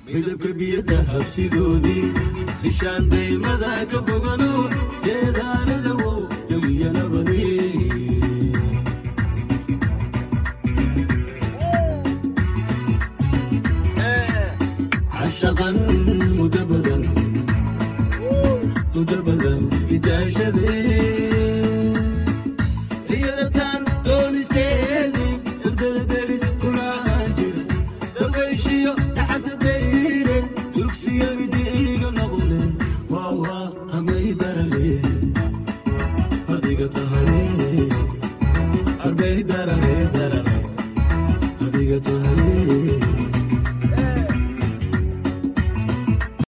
midabka biyada habsidoodii bishaan daymada ka bogano jeedaanada wow jawiyanabadi cashaqan mudo badan mudo badan idaashadee riyadatan doonisteedii dabdada deris kulahaan jira dabayshiyo dhaxanta dayre dugsiyo idiiga noqle waawaa hamay darale adiga tahay arbay darale